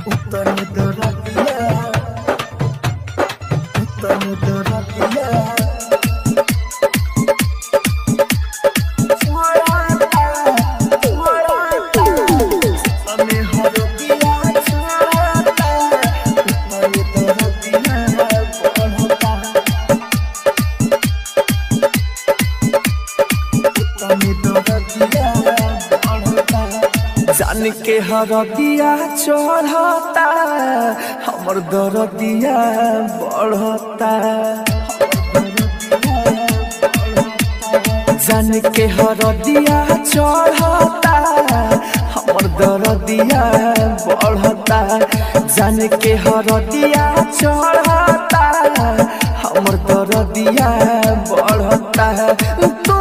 उतने दरदिया उतने दरदिया हमें हरदिया छोड़ता उतने दरदिया बढ़ता उतने दरदिया बढ़ता जान के हरदिया चढ़ता हमर दरदिया बढ़ता जान के हरदिया चढ़ता हमर दरदिया बढ़ता जान के हरदिया चढ़ता हमर दरदिया बढ़ता तू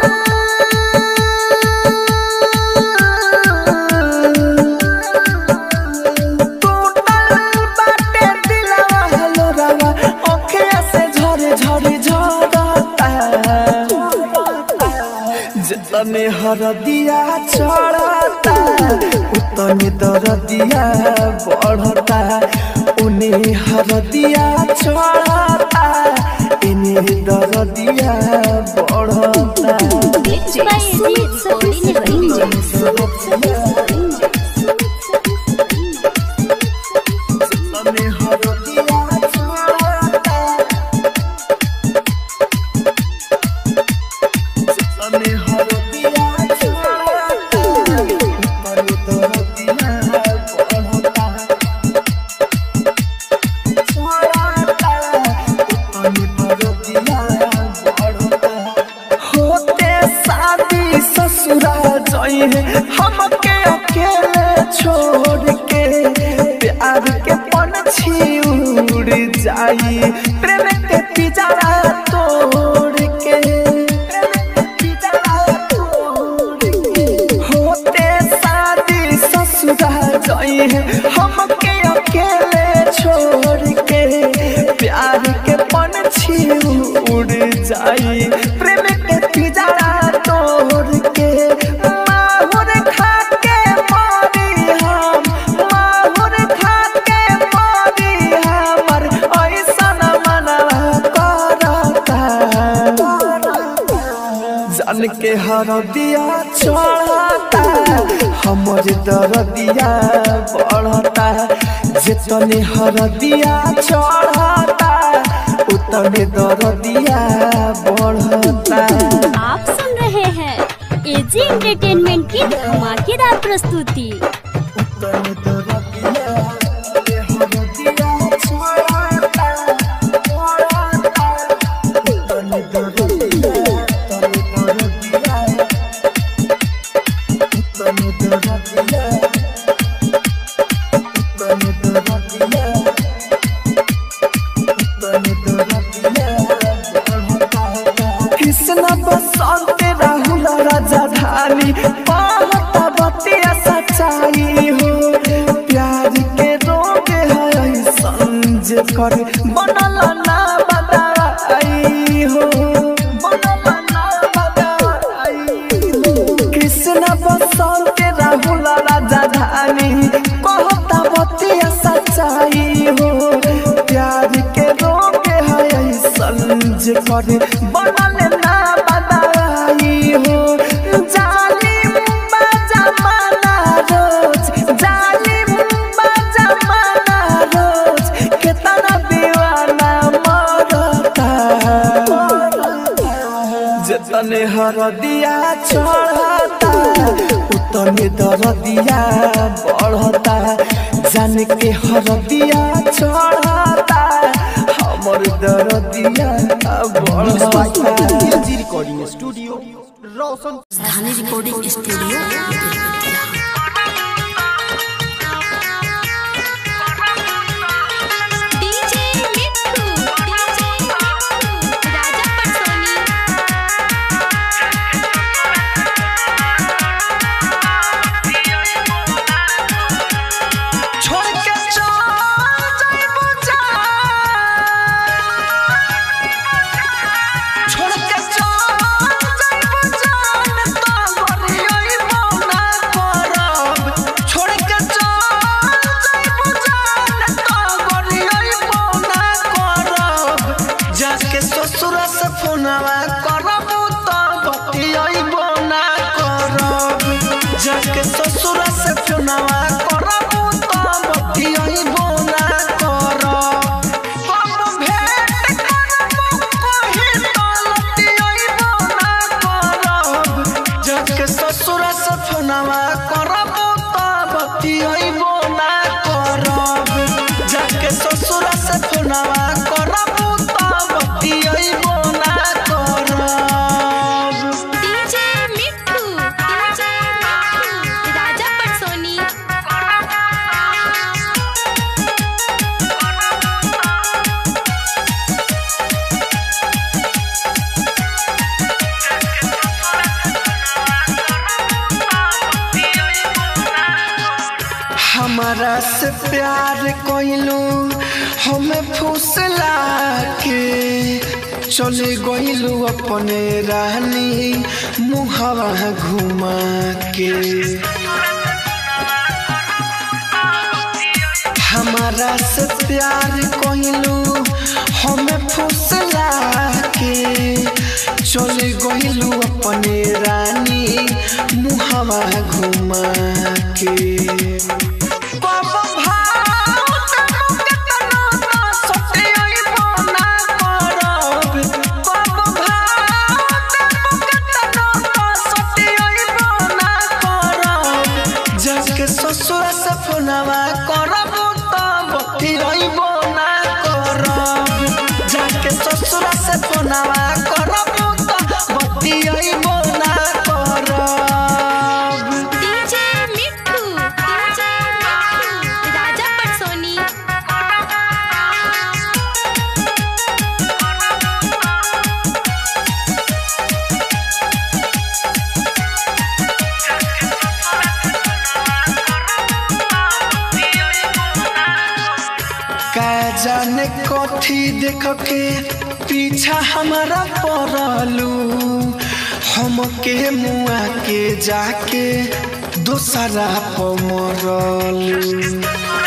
जितने हरदिया चढ़ता उतने दरदिया बढ़ता उन्हें हरदिया चढ़ता इन्हें दरदिया बढ़ता Mixed by AG Recording जितने हरदिया चढ़ता जितने हरदिया चढ़ता उतने दरदिया बढ़ता होते शादी ससुरा जाई है हमके अकेले छोड़ के प्यार के पंछी उड़ जाई प्रेम के पिजरा तोड़ के प्रेम के पिजरा तोड़ के होते शादी ससुरा जाई है हमके अकेले छोड़ के प्यार के पंछी उड़ जाई प्रेम के पिजरा तोड़ के माहुर खा के मरी हम माहुर खा के मरी हमर ऐसन मनवा करता जान के हरदिया चढ़ता हमर दरदिया बढ़ता जितने हरदिया चढ़ता उतने दरदिया बढ़ता आप सुन रहे हैं एजी एंटरटेनमेंट की धमाकेदार प्रस्तुति उतने दरदिया हरदिया चढ़ता चढ़ता उतने दरदिया उतने दरदिया उतने दरदिया उतने दरदिया उतने दरदिया कृष्ण बसंत राहुल राजधानी पाहता बतिया सच्चाई हो प्यार के रोग है संज कर बनल ना बदाई हो बनल ना बदाई हो कृष्ण बसंत राहुल राजधानी कहता बतिया सच्चाई हो प्यार के रोग है संज कर बनल ना बदाई हो जालिम बजमाना रोज जालिम बजमाना रोज कितना दीवाना मरता जितने हरदिया चढ़ता उतने दरदिया बढ़ता जान के हरदिया चढ़ता हमर दरदिया बढ़ता AG recording studio Roshan Dhani recording studio Belbatiya DJ Mittu DJ Mittu Raja Patsoni छोड़ के चल जाइबो जान छोड़ के चल जाइबो जान तो गरियइबो ना कर से प्यार कोइलू हमें फुसला के चले गइलू अपने रानी मुहवा घुमा के हमारा से प्यार कोइलू हमें फुसला के चले गइलू अपने रानी मुहवा घुमा के कब भाव तनु केतना ना सते अइबो ना करब कब भाव तनु केतना ना सते अइबो ना करब जाके ससुर से फोनवा करब तब अइबो ना करब जाके ससुर से फोनवा करब तब अइबो ना करब डीजे मिट्ठू डीजे मिट्ठू राजा पटसोनी का जाने कथी देख के पीछा हमारा पड़लू हमके मुआ के जाके दोसरा पर मरलू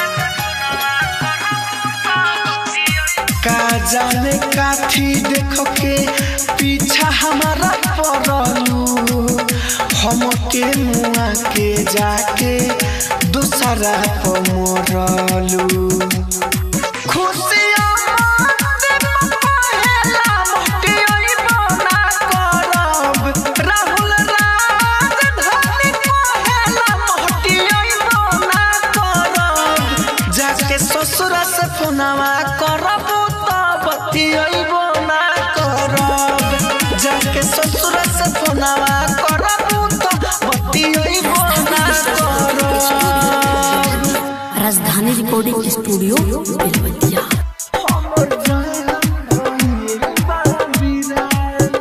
का जाने काथी देख के पीछा हमारा पड़लू हमके मुआ के जाके दूसरा पर मरलू खुशियाँ मानते पहेला मोटी अइबो ना करब राहुल राजधानी पहेला मोटी अइबो ना करब जाके ससुर से फोनवा करब तब अइबो ना करब जाके ससुर से फोनवा करब तब अइबो ना करब राजधानी रिकॉर्डिंग स्टूडियो बेलबतिया हमर जान भइल बा बिरान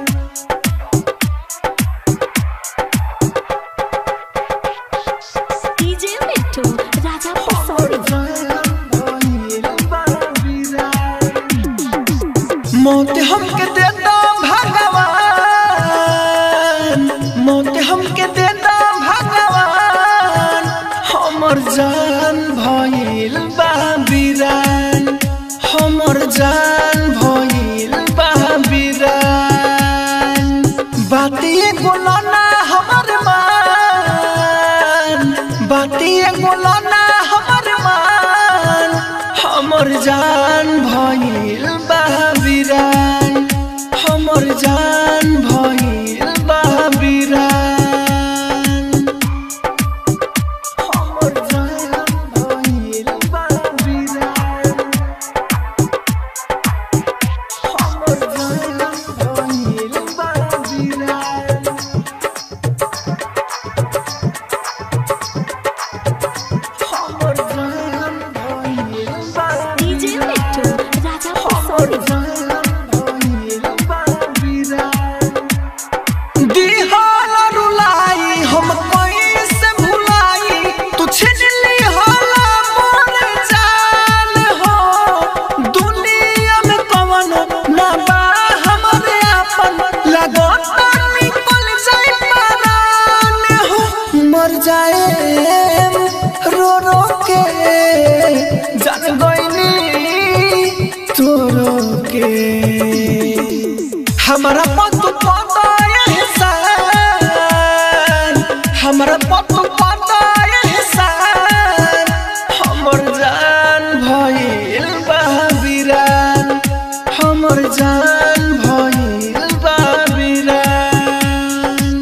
डीजे मिट्ठू राजा पटसोनी मौत हमके देता भगवान मौत हमके देता भगवान हमर जान भइल बा बिरान हमर जान भइल बा बिरान बातिए गोलना हमर मान बातिए गोलना हमर मान हमर जान भइल बा बिरान हमर जान भइल बा बिरान हमर जान भइल बा बिरान हमर जान भइल बा बिरान हमर जान भइल बा डीजे मिट्ठू राजा पटसोनी दिहाल रुलाई हम कैसे भुलाई तू छीन ली हाला मोर जान हो दुनिया में कवन ना बा हमरे आपन लगता निकल जाए परान हो मर जाए रो रो के जान गईनी तोरो के हमारा पत पता एहसान हमारा पत पता एहसान हमर जान भइल बा बिरान हमर जान भइल बा बिरान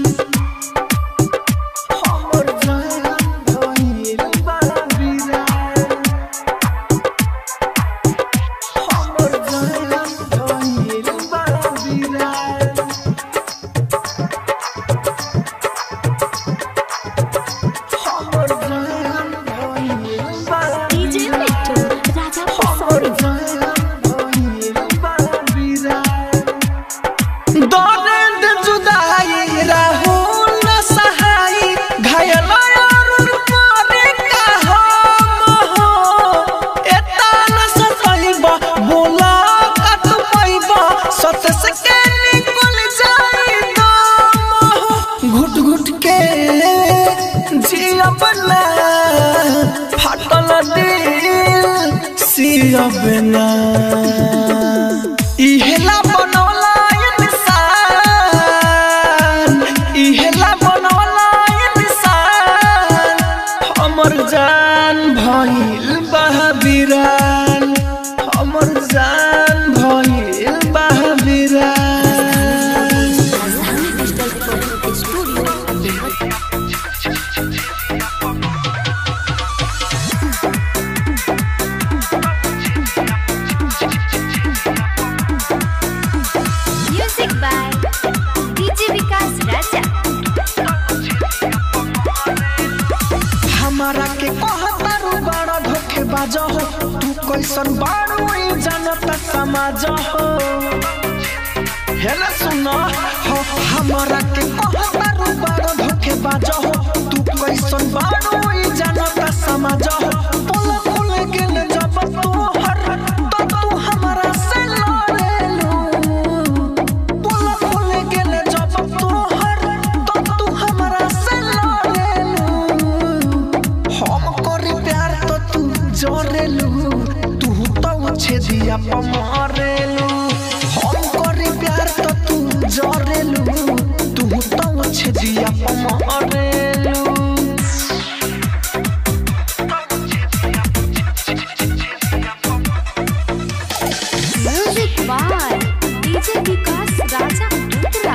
हमर जान भइल बा बिरान हमर जान भइल बा बिरान सियब ना इहेला बनौला इंसान इहेला बनौला इंसान हमर जान भइल बहाबिरान हमर जान भइल बहाबिरान Rajdhani digital recording studio Belwatia music by DJ Vikas Raja हमारा के कहतारू बड़ा धोखे बाजा हो तू कैसन बारू ई जानता समाज हो हेला सुना हो हमारा के कहतारू बड़ा धोखे बाजा हो तू कैसन बारू ई जानता समाज हो पोल खुल गेल जब तू हर तो तू हमारा से लड़ेलू पोल खुल गेल जब तू हर तो तू हमारा से लड़ेलू हम करी प्यार तो तू जोरेलू तू तो छेदिया पर मारेलू हम करी प्यार तो तू जोरेलू तू तो छेदिया पर मारेलू music by DJ Vikas Raja उत्तरा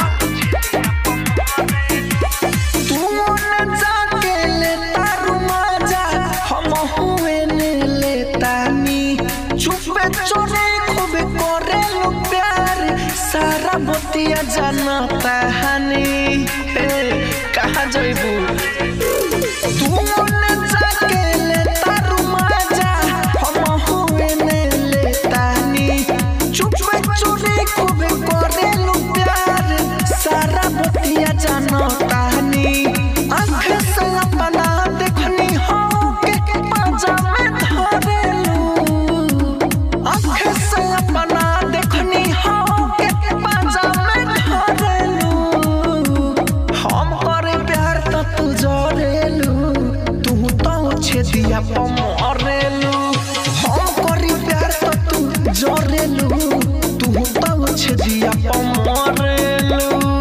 तू मन जाके लेता रुमाजा हम हुए ने लेतानी चुपे चोरे खूब करेलू प्यार सारा बतिया जानता हनी हे कहाँ जइबू तू मन जाके लेता रुमाजा हम हुए ने लेतानी चुपे चोरे खूब करेलू प्यार सारा बतिया जानता हनी आँख से अपना देखनी हो के पाजा में धरेलू आँख से अपना देखनी हो के पाजा में धरेलू हम करे प्यार तो तू जोरेलू तू तो छेदिया पर मरेलू हम करे प्यार तो तू जोरेलू तू तो छेदिया पर मरेलू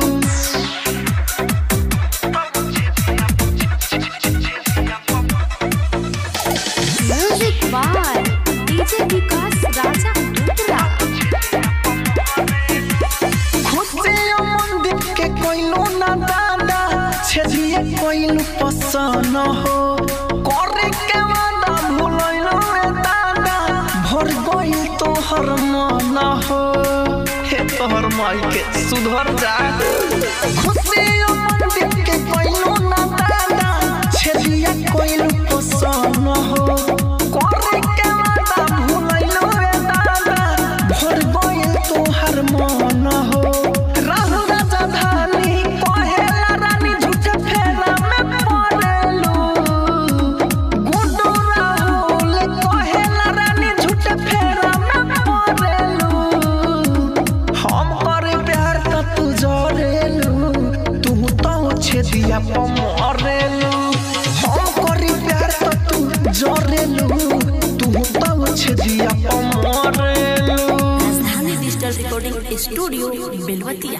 music by DJ Vikas Raja उत्तरा खुशियों मंदिर के कोइलो ना दादा छेदिए कोइलो पसन हो करे के वादा भूलैलो रे दादा भर गइल तोहर मन हो हे तोहर माई के सुधर जा खुशियों मंदिर के कोइलो ना दादा छेदिए कोइलो पसन हो करे के वादा भूलैलो रे दादा भर गइल तोहर मन हो राहु राजा धानी कहेला रानी झूठ फेरा में पड़ेलू गुड्डू राहुल कहेला रानी झूठ फेरा में पड़ेलू हम करे प्यार तो तू जोरेलू तू तो छेदिया पर मरेलू हम करे प्यार तो तू जोरेलू तू तो छेदिया पर मरेलू राजधानी digital recording studio Belwatia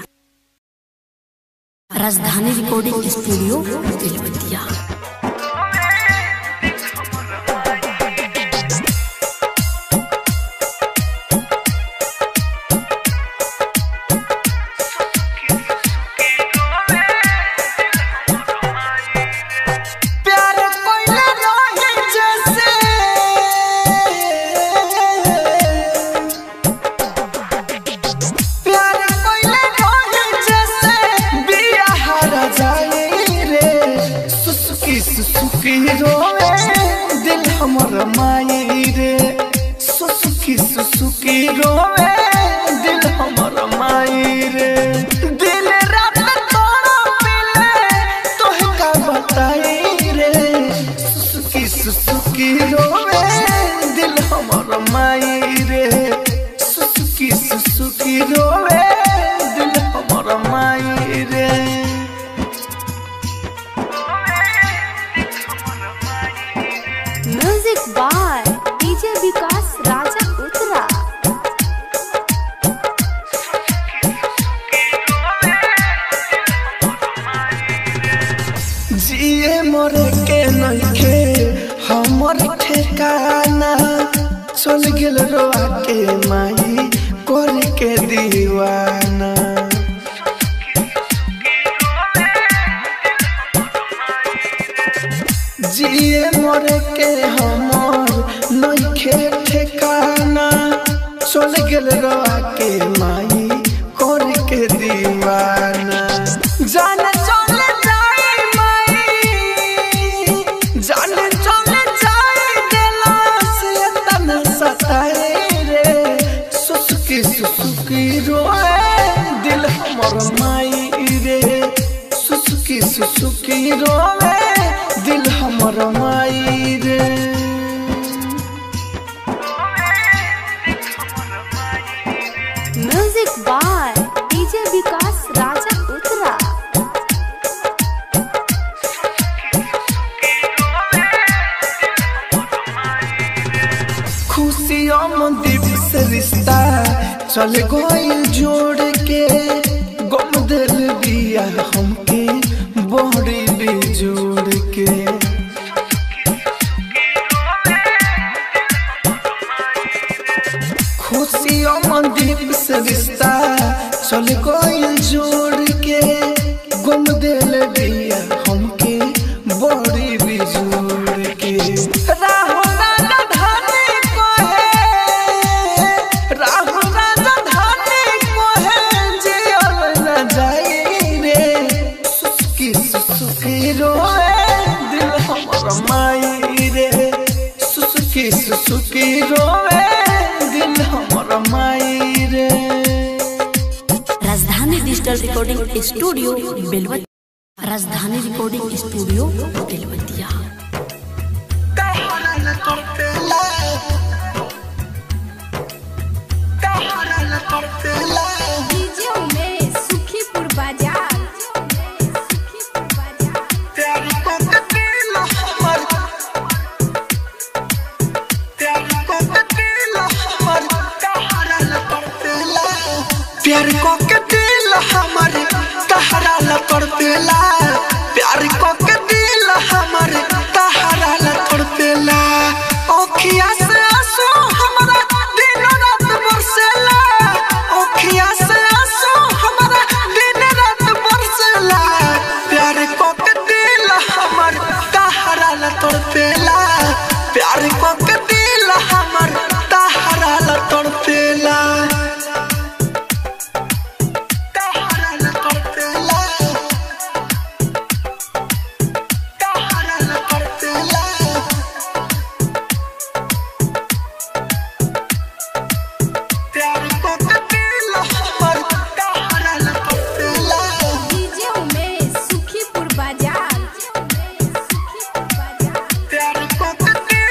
Rajdhani recording studio Belwatia प्यार कोइले रही जैसे प्यार कोइले रही जैसे बिया हर जाए रे सुसुकी सुसुकी रोवे दिल हमर माई रे सुसुकी सुसुकी रोवे दिल हमर माई रे दिल रात तोड़ा पिले तोहे का बताई रे सुसुकी सुसुकी रोवे दिल हमर माई रे सुसुकी सुसुकी रोवे दिल हमर माई रे music by DJ Vikas Raja ठिकाना चल गेल रोआ के माई कर के दीवाना जिए मरे के हमर नइखे ठिकाना चल गेल रोआ के माई कर के दीवाना जाने चले जाई माई जाने चले जाई दिला से तना सताए रे सुसुकी सुसुकी रोए दिल हमर माई रे सुसुकी सुसुकी रोए दिल हमर माई रे music by DJ Vikas Raja उत्तरा खुशियों में दीप से रिश्ता चल गइल जोड़ के गम दिल बिया हमके बड़ी बेजोड़ के खुशियों में दीप से रिश्ता चल गइल जोड़ के गम दिल बिया हमके बड़ी बेजोड़ के राहो राजा धानी को है राहो राजा धानी को है जियल न जाई रे सुसुकी सुसुकी रोए दिल हमर माई रे सुसुकी सुसुकी रोए दिल हमर माई रे राजधानी digital recording studio Belwatia Rajdhani recording studio Belwatia DJ Umesh Sukhipur बाजार सुखीपुर बाजार प्यार को के दिल हमर तहरा ल तड़पेला प्यार को के दिल हमर तहरा ल तड़पेला ओखिया से आंसू हमरा दिन रात बरसेला ओखिया से आंसू हमरा दिन रात बरसेला प्यार को के दिल हमर तहरा ल तड़पेला प्यार को के दिल हमर तहरा ल तड़पेला डीजे उमेश सुखीपुर बाजार सुखीपुर बाजार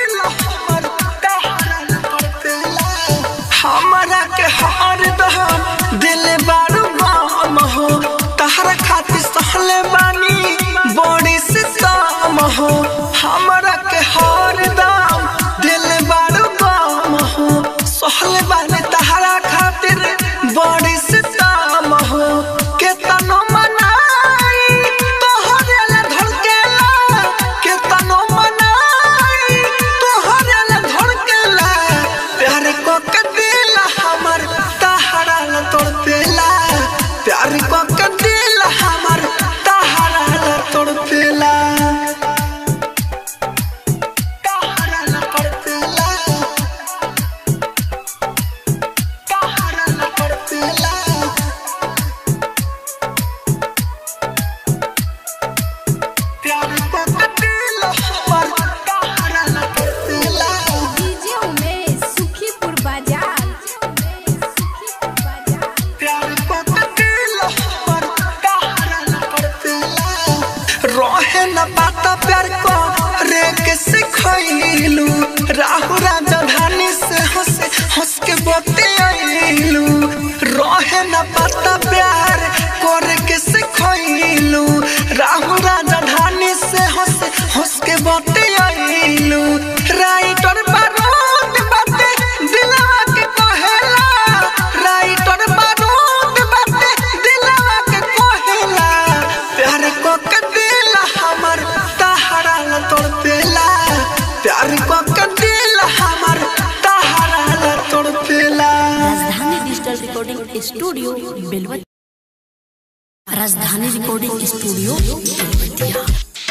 हमरा के हार दहम दिल बारू गाम हो तहरा खातिर सहले बानी बड़ी सितम हो हमरा के हार दम दिल बारू गाम हो सहले बानी तहरा खातिर बड़ी सितम हो केतनो मनाई तोहरे ला धड़केला केतनो मनाई तोहरे ला धड़केला प्यार को के दिल हमर तहरा ला तोड़पेला प्यार को के दिल हमर तहरा ला तोड़पेला तहरा ला तोड़पेला studio Belwatia Rajdhani recording studio Belwatia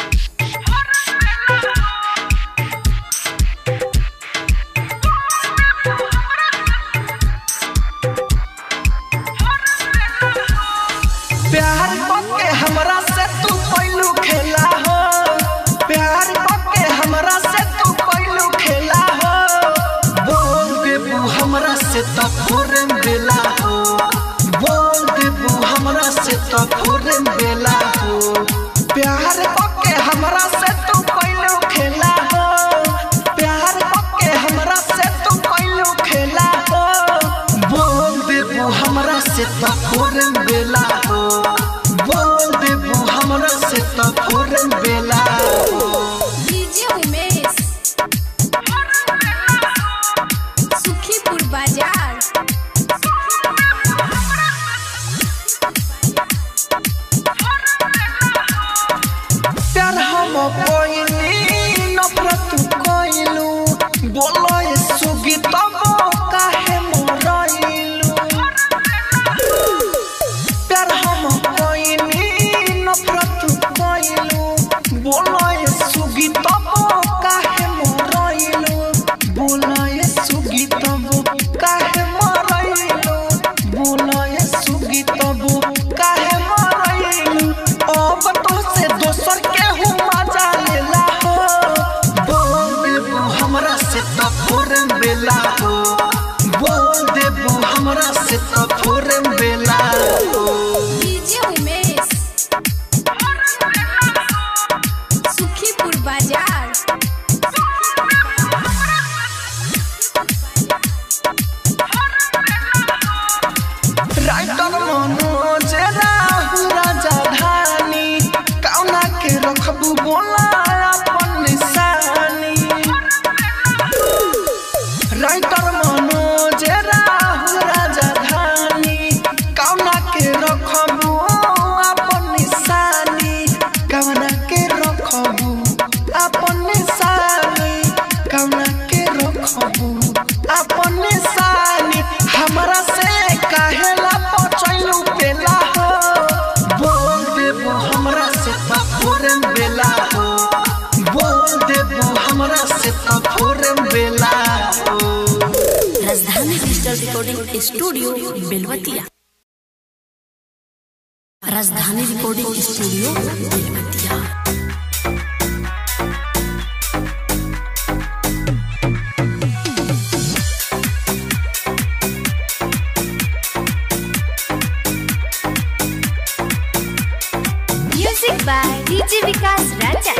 प्यार के हमरा से तू पहलू खेला हो प्यार के हमरा से तू पहलू खेला हो बोल देबू हमरा से तो फोरन बेला हो बोल देबू हमरा से तो फोरन बेला हो प्यार के हमरा से तू पहलू खेला हो प्यार के हमरा से तू पहलू खेला हो बोल देबू हमरा से तो फोरन बेला हो बोल देबू हमरा से तो फोरन बेला हो डीजे उमेश सुखीपुर बाजार प्यार हम कोइनी नफरत कोइलू बोलो ये सुगी तब काहे मोरइलू प्यार हम कोइनी नफरत कोइलू बोलो ये सुगी तब काहे मोरइलू बोलो ये सुगी तब काहे मोरइलू बोलो ये सुगी तब काहे मोरइलू अब तो से दोसर के हूँ मजा लेला हो बोल देबू हमरा से तो फोरन बेला हो बोल देबू हमरा से तो फोरन बेला हो डीजे उमेश सुखीपुर बाजार राइटर मनोज राहु राजा धानी कौना के रखबू बोला अपन निशानी राइटर मनोज राहु राजा धानी कौना के रखबू अपन निशानी कौना के रखबू अपन निशानी कौना के रखबू अपन निशानी हमरा से काहेला पचैलू पेला हो बोल देबू हमरा से तो फोरन बेला हो बोल देबू हमरा से तो फोरन बेला हो राजधानी digital recording studio Belwatia Rajdhani recording studio Belwatia music by DJ Vikas Raja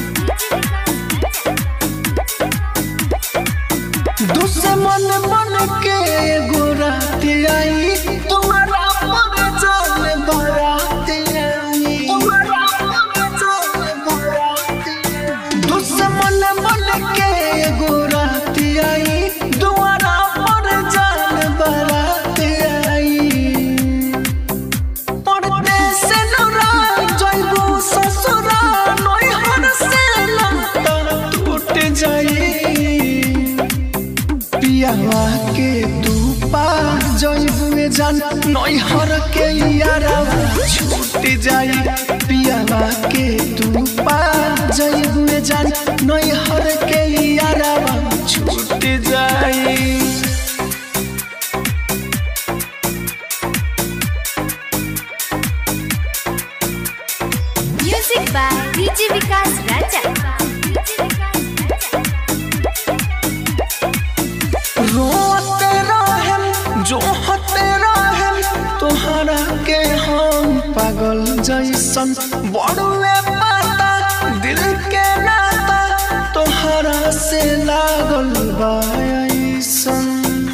दुश्मन मन के गोरात आई तुम्हारा पर जान बारात आई तुम्हारा पर जान बारात आई दुश्मन मन के गोरात आई तुम्हारा पर जान बारात आई परदेस लुरा जइबू ससुरा नैहर से लंता टूट जाई पियावा के तू पा जइबू जान नैहर के यारावा छूट जाई पियावा के तू पा जइबू जान नैहर के यारावा छूट जाई music by DJ Vikas Raja रोते रहेम जो होते रहेम तोहरा के हम पागल जैसन बड़ुए पाता दिल के नाता तोहरा से लागल बा ऐसन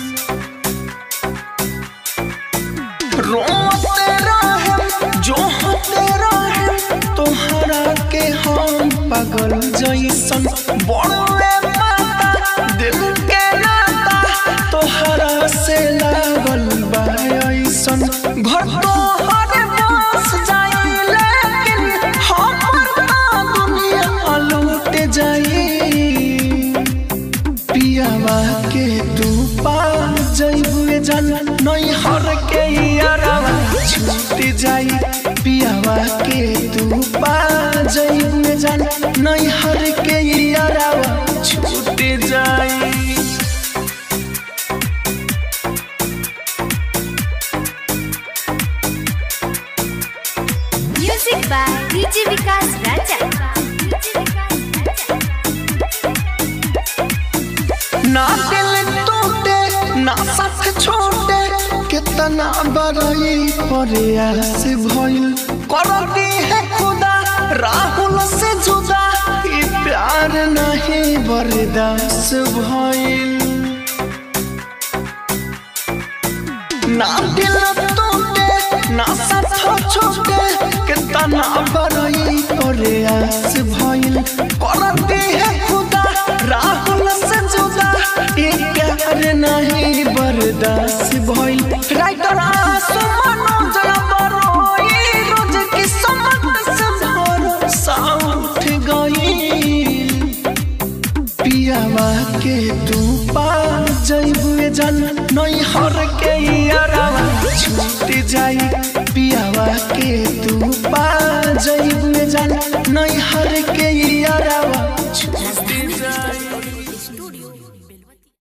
रोते रहेम जो होते रहेम तोहरा के हम पागल जैसन बड़ुए पाता दिल के नाता तोहरा से लागल बा ऐसन घर तोहर बस जाई लेकिन हमर ना दुनिया लूट जाई पियावा के तू पा जइबू जान नैहर के बाय डीजे विकास राजा ना दिल टूटे ना साथ छोटे कितना बड़ई प्रयास भइल कर दी है खुदा राहुल से जुदा ई प्यार नहीं बर्दाश्त भइल ना दिल टूटे ना साथ छोटे कितना बड़ई प्रयास भइल कर दी है खुदा राहुल से जुदा ये प्यार नहीं बर्दाश्त भइल राइटर आसु मनोज बरोई रोज की समझ से भरोसा उठ गई पियावा के तू पा जइबुए जन नई हर के यारावा छूट जाई पियावा के तू पा जइबुए जन नई हर के